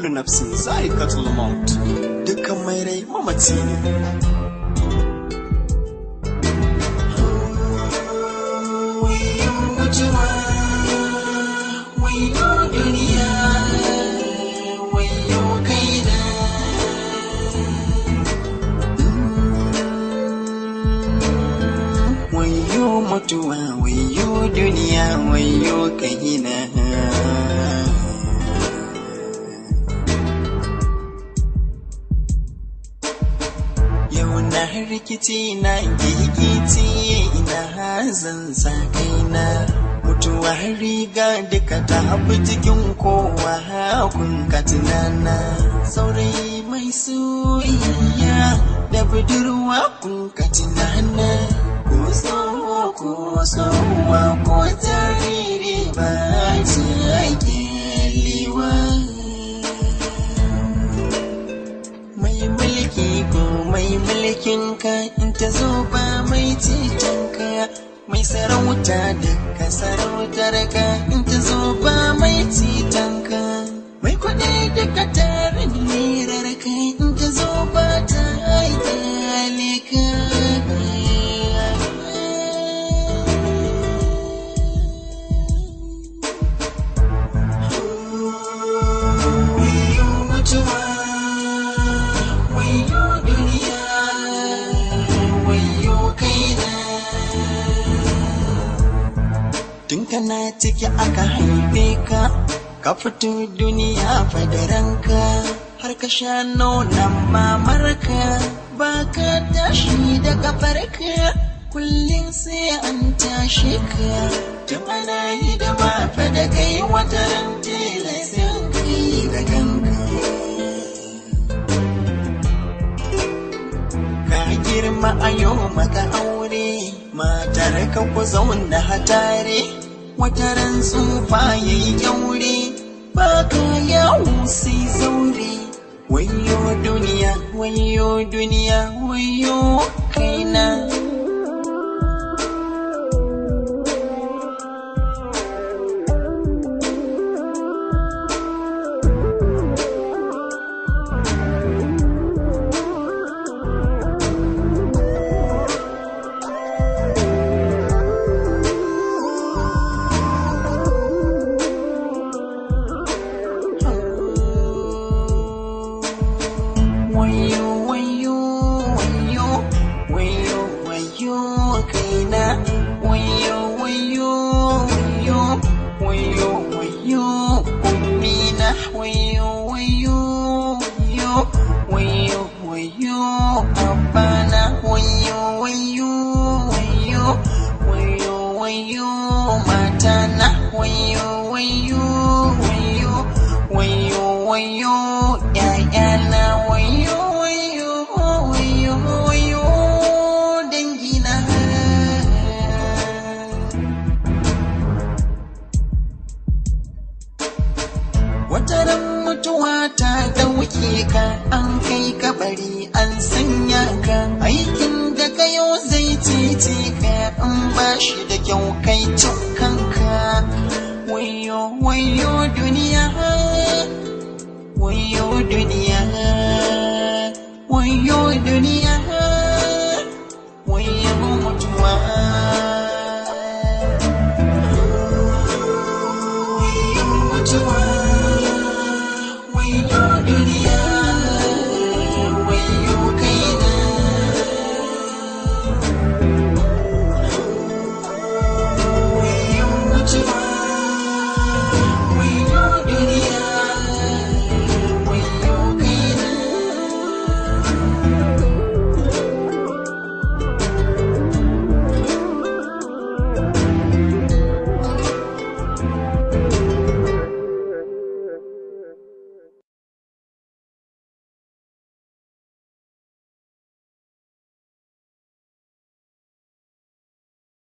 kullu nafsin za'iqatul maut dukkan mai rai mamaci ne wayo mutuwa wayo duniya wayo kaina wayo mutuwa wayo duniya wayo kahina yau na rikici na gigici ina zan sa kaina mutuwa riga duka ta haɓu cikin kowa kun ka tunana saurayi mai soyayya da budurwa kun ka tunana ko tsoho ko tsohuwa ko jariri ba ci ake liwa mai mulki ko mai mulkin ka in ta zo ba mai titan ka mai sarauta da ka sarautar ka in ta zo ba mai titan ka mai kuɗi da ka tarin lirar ka in ta zo ba ta haitale ka wayo mutuwa wayo duniya wayo kaina tun kana ciki aka haife ka ka fito duniya fadaranka har ka sha nonon mamarka ba ka tashi da kafarka kullum sai an tashi ka tun ana yi da mafa da kai wata ran tilasin kai da kanka ka girma a yau maka aure matar ka ku zauna hatare wata ran tsufa ya yi kyaure ba ka yawo sai zaure wayo duniya wayo duniya wayo kaina wayo wayo wayo wayo wayo kaina wayo wayo wayo wayo wayo ummina wayo wayo wayo wayo wayo abana wayo wayo wayo wayo wayo matana wayo wayo wayo wayo wayo ƴaƴana wayo wayo wayo wayo dangina wata ran mutuwa ta ɗauke ka an kai kabari an sanya ka aikin da kayo zai cece ka in ba shi da kyau kai kanka wayo wayo duniya wayo duniya wayo duniya wayo mutuwa wayo mutuwa